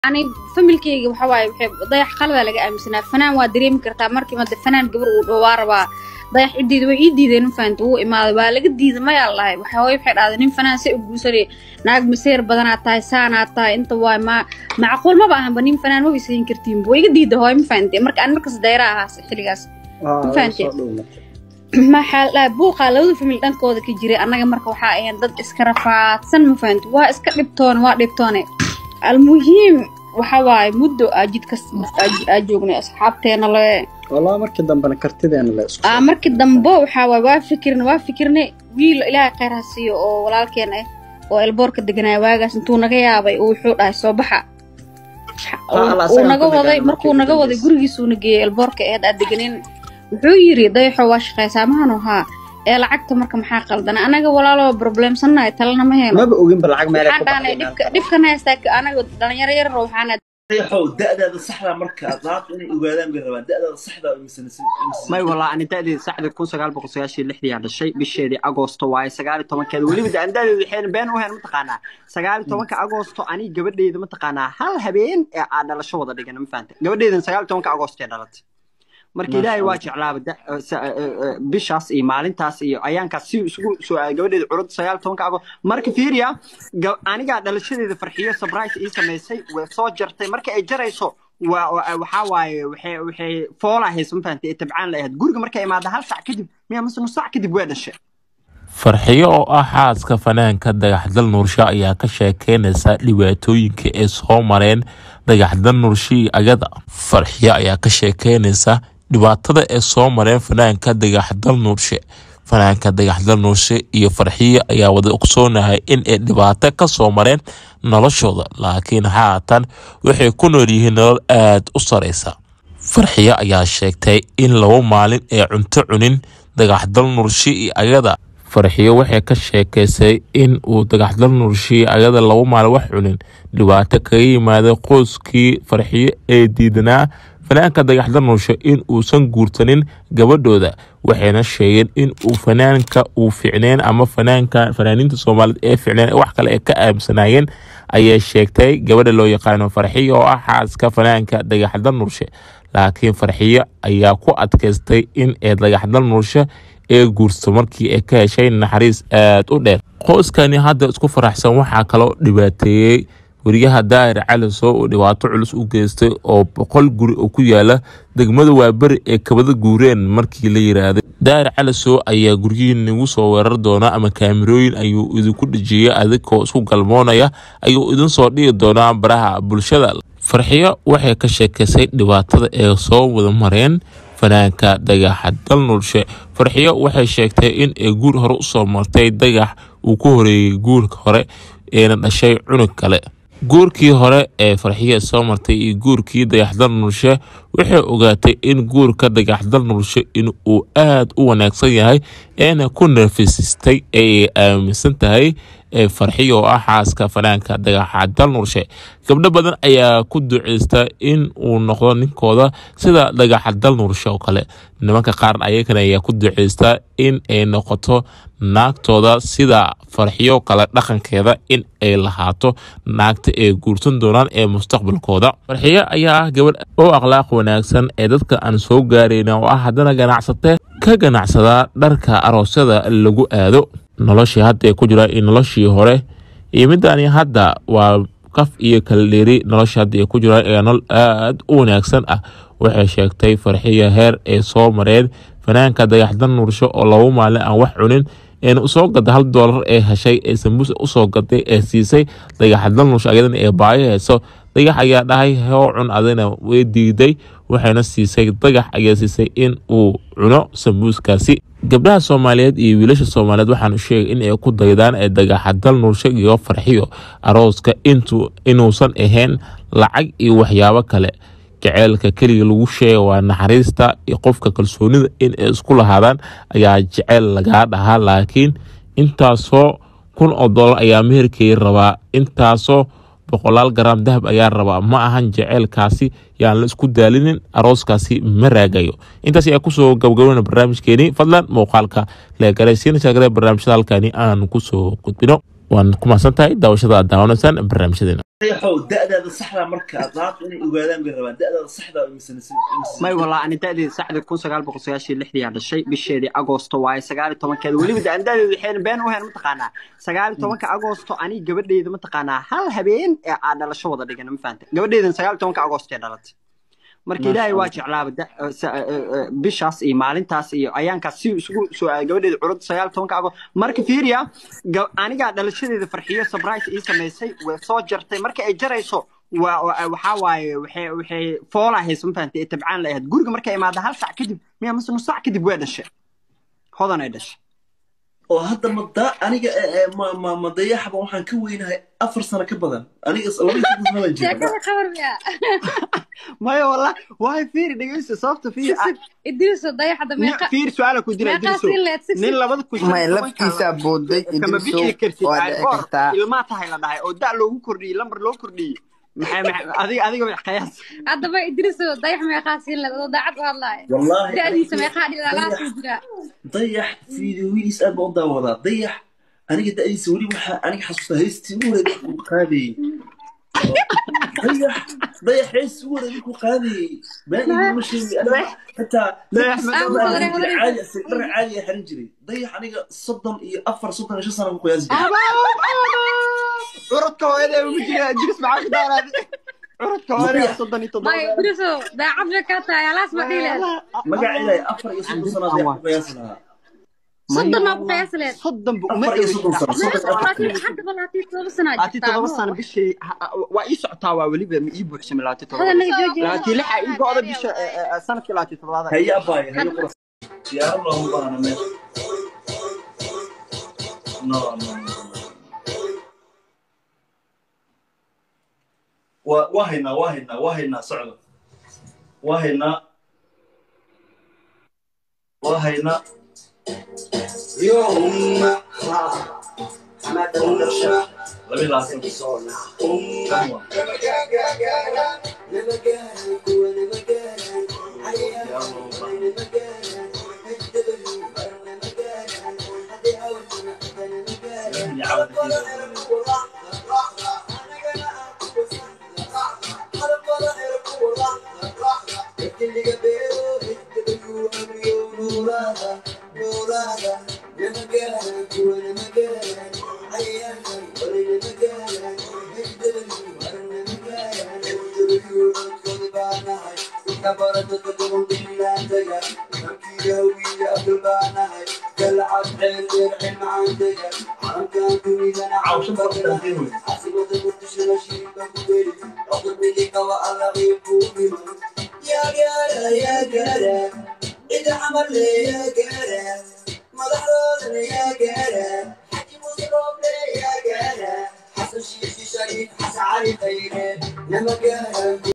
ani familkeyga waxa waaye waxay dayax qalada laga aaminsanaa fanaan waa dareemi kartaa markii made fanaan gabar uu dhowaa rabaa dayax cidiida way ii diideen ma fahamta wuu imaaday waa laga diiday mayaa lahay waxaa way waxay dhahday nin fanaan se u guursanay naag maseer badanaad tahay saanaad tahay inta waay ma macquul maba ahanba nin fanaan maba isayn kartiinba way iga diida hooy ma fahamte marka aan markas dayra ahaas xilligaas ma fahamte maxaa la dhahay buuqaa labada famil dhankooda ka jiray annaga marka waxaa ahayn dad iska rafaadsan ma fahamte waa iska dhibtoone waa dhibtoone almuhiim waxa waaye muddo aa jidkas aa joognay asxaabteena le والله markii dambena kartideena la isku aa markii dambe waxaa waaye waa fikirna waa fikirnay wiil ilaahay khayr ha siiyo oo walaalkeen ah oo elboorka deganaya waagaas intuu naga yaabay uu wuxuu dhahay soo baxa Allah uu asaga naga ku waday degan markuu markii naga waday dambaysa. gurigiisuuna geeyey elboorka eed aa deganin wuxuu yidhi dayaxo waa shaqaysaa mahanu haa ee lacagta marka maxaa qaldana anaga walaaloo problemsannahay talena ma heeno maba ogin ba lacag meel ay waxaan ku dhahnay baxday dhibka dhibkan haystaa anaga dhalinyaro yar waxaana riixow da'daada saxda marka daad inay ogaadaan bay rabaan da'daada saxda oo imisanaysa may walaa ani da'deedi saxda kun sagaal boqol sagaashan iyo lixdii aan dhashay bisheedii agoosto waaye sagaal iyo tobankeeda weliba de aan da'deedu waxayna been u heen mataqaanaa sagaal iyo tobanka agoosto ani gabadheyda mataqaanaa hal habeen ee aan dhalasho wada dhigan ma fahanta gabadheydan sagaal iyo tobanka agoosto ee dhalatay marka ilaahay waa jeclaaba da- sa- eh, eh, bishaas iyo maalintaas iyo ayaankaas si isugu soo aaday gabadheeda curud sagaal iyo tobanka agoosto marka fiiriya ga- anigaa dhalashadeeda farxiyo surprise ii samaysay way soo jartay marka ay jarayso waa waa- waxaa waaye waxay waxay foolaa haysa ma fahantay ee tabcaan la ahayd guriga markay imaada hal sac kadib miya mase nus sac kadib way dhashay farxiyo oo ah xaaska fanaanka dagaxdal nuurshe ayaa ka sheekeynaysa dhibaatooyinka ay soo mareen dagaxdal nuurshe iyo agada farxiyo ayaa ka sheekeynaysa dhibaatada ay soo mareen fanaanka dagaxdal nuurshe fanaanka dagaxdal nuurshe iyo farxiyo ayaa wada ogsoonahay in ay dhibaato ka soo mareen noloshooda laakiin haatan waxay ku nool yihiin nolol aada u sareysa farxiyo ayaa sheegtay in laba maalin ay cunto cunin dagaxdal nuurshe iyo agada farxiyo waxay ka sheekaysay in uu dagaxdal nuurshe iyo agada laba maalin wax cunin dhibaato kaga yimaada qoyskii farxiyo ee diidanaa fanaanka dagaxdal nuurshe in uusan guursanin gabadhooda waxayna sheegeen in uu fanaanka uu ficneen ama fanaanka fanaaniinta soomaaliyeed ee ficneen ee wax kale ay ka aaminsanayeen ayay sheegtay gabadha loo yaqaano farxiyo oo ah xaaska fanaanka dagaxdal nuurshe laakiin farxiyo ayaa ku adkaystay in ee dagaxdal nuurshe ee guurso markii ay ka heshay naxariis aada u dheer qoyskani hadda isku faraxsan waxaa kaloo dhibaateeyey weriyaha daahir cali soo uu dhibaato culus u geystay oo boqol guri oo ku yaala degmada waaberi ee kabada guureen markii la yiraahday daahir cali soo ayaa guryihiin nagu soo weerar doona ama kaamirooyin ayuu idinku dhejiyey adigoo isku galmoonaya ayuu idin soo dhigi doonaa baraha bulshada farxiyo waxay ka sheekaysay dhibaatada ee soo wada mareen fanaanka dagaxa dalnurshe farxiyo waxay sheegtay in ay guur hore usoo martay dagax uu ku horeeyey guurka hore eena dhashay cunug kale guurkii hore ee farxiya soo martay iyo guurkii dagaxdal nurshe waxay ogaatay in guurka dagaxdal nurshe in uu aada u wanaagsan yahay eena ku nerfisistay ee ay aaminsan tahay ee farxiya oo ah xaaska fanaanka dagaxadal nurshe gabdho badan ayaa ku duceysta in uu noqdo ninkooda sida dagaxadal nurshe oo kale nimanka qaar ayagana ayaa ku duceysta in ay noqoto naagtooda sida farxiyo kale dhaqankeeda in ay lahaato naagta ay guursan doonaan ee mustaqbalkooda farxiyo ayaa ah gabadh oo akhlaaq wanaagsan ee dadka aan soo gaarayna oo ah haddana ganacsate ka ganacsadaa dharka aroosyada lagu aado noloshii hadda ay ku jira iyo noloshii hore iyo midani hadda waa qaf iyo kala dheeri nolosha hadda ay ku jiraan ee nolol aada u wanaagsan ah waxay sheegtay farxiya heer ay soo mareen fanaanka dagaxdan nuursho oo laba maalin aan wax cunin eena usoo gada hal doolar ee heshay ee sambuus usoo gaday ee siisay dagaxadal nuursho ayadana ee baayo heyso dagax ayaa dhahay hoo cun adina way diiday waxayna siisay dagax ayaa siisay in uu cuno sambuuskaasi gabdhaha soomaaliyeed iyo wiilasha soomaaliyeed waxaanu sheegay in ay ku daydaan ee dagaxadal nuursho iyo farxiyo arooska intuu inuusan ahayn lacag iyo waxyaabo kale jaceylka keliga lagu sheega waa naxariista iyo qofka kalsoonida in ay isku lahaadaan ayaa jeceyl lagaa dhahaa laakiin intaasoo kun oo dollar ayaa meherkeey rabaa intaasoo boqolaal garaam dahab ayaa rabaa ma ahan jaceylkaasi yaan la isku daalinin arooskaasi ma raagayo intaas ayaa kusoo gabagabana barnaamijkeeni fadlan muuqaalka leegaray siina sheegare barnaamijyada halkani aan kusoo gudbino waan ku mahadsan tahay daawashada aad daawanaysaan barnaamijyadeena dayaxow da'daada saxda marka daadku inay ogaadaan bay rabaan da'daada saxda oo imisanaysan may walaa ani da'deeda saxda kun sagaal boqol sagaashan iyo lixdii aa dhashay bisheedii agoosto waaye sagaal iyo tobankeeda weliba de andaadeedu waxayna been u heen mataqaanaa sagaal iyo tobanka agoosto ani gabadheyda mataqaanaa hal habeen ee aa dhalasho wada dhigana ma fahanta gabadheydan sagaal iyo tobanka agoosto ee dhalatay marka ilaahay waa jeclaaba da- sa- bishaas iyo maalintaas iyo ayaankaas si isugu soo aaday gabadheeda curud sagaal iyo tobanka agoosto marka fiiriya ga- anigaa dhalashadeeda farxiyo surprise ii samaysay way soo jartay marka ay jarayso waa waa- waxaa waaye waxay waxay foolaa haysa ma fahantay ee tabcaan la ahayd guriga markay imaada hal sac kadib miya mase nus sac kadib way dhashay hodan ay dhashay oo hadda ma da aniga eh, eh, ma ma ma dayaxba waxaan ka weynahay afar sano ka badan aniga laba iyo toban sano baan jira sheekada khabar miya maya wallah waay fiiri dhegeysta sababta fiiri ah, idriiso dayaxada nin- meeqa fiiri su-aala ku dira meeqaa idriso siin leed si nin labada kun may laftiisaa booday kama idriso bixi kartid waa ay dhici goor kartaa ilmaa tahay la dhahay oo da loogu kordhiyey lambar loo kordhiyey maxay maxay adiga adiga wax qiyaas haddaba idriiso dayax meeqaa siin leed adoo daacad u hadlaaya wallaahi da'diisa meeqaa dhilalaasuu jiraa dayax fiidiyowidiis aad baan u daawadaa dayax aniga da'diisa weli waxaa aniga xasuustaa heystii ugu horeyd markuu qaadayey dayax dayax heystii ugu horeyd markuu qaadayey been iguma sheegi aniga xitaa Dayax ma- Ah, dhar hore, hore. caadi asig dhar caadi a xiran jiray dayax aniga soddon iyo afar soddon iyo shan sano ku qiyaasi jiray curudka hooyada ugu jira idris maxaa ku daaraaday curudka hooyada soddon iyo may toddoba idriiso daacad bay kaa tahay alaas ma dhihi leed magaceeda afar iyo soddon sano dayax ku qiyaasi lahaa soddon aa ku qiyaas leed soddon bu uma afar iyo soddon sano soddon iyo afar laakiin hadda labaatan todoba sanaa labaatan jirtaa toddoba sano bishii ha- ha- waa ii socotaa waa weliba ma ii buuxsamay labaatan toddoba hadanaga joojiya labaatan lixa ii go-da bisha eh, eh, sanadkii labaatan toddobaada haye abaaye haye qura siyaaro loogu baahna meesha no no no waa waa haynaa waa haynaa waa haynaa socda waa haynaa waa haynaa laba iyo labaatan Kan waa. Siyaaro loogu baahna. Ilaahay caawadkiisa. Cawshan badan dantiin wey. حسن شيخ شريف حسن علي خيره لما كان